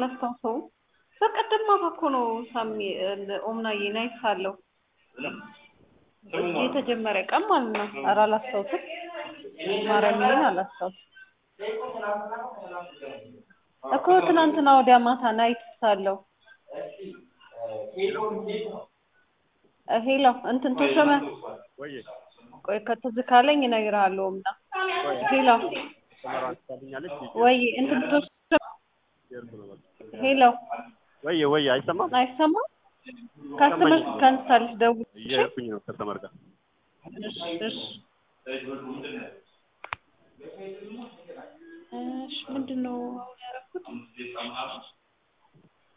አላስታውሰውም። በቀደም ማታ እኮ ነው ሳሚ ኦምናዬ ናይት ሳለሁ የተጀመረ ቀን ማለት ነው። ኧረ አላስታውስም፣ ማርያምን አላስታውስም እኮ ትናንትና ወዲያ ማታ ናይት ሳለሁ ሄሎ እንትን ተሾመ ወይ ቆይ ከትዝ ካለኝ እነግርሃለሁ። እና ሄሎ ተመራን ታገኛለች ወይ እንትን ተሾመ ሄሎ ወይ ወይ አይሰማም አይሰማም? ካስተመር ካንሳልሽ ደውል። እየሄድኩኝ ነው ከተመር ጋር እሺ እሺ እሺ ምንድን ነው አሁን ያደረኩት?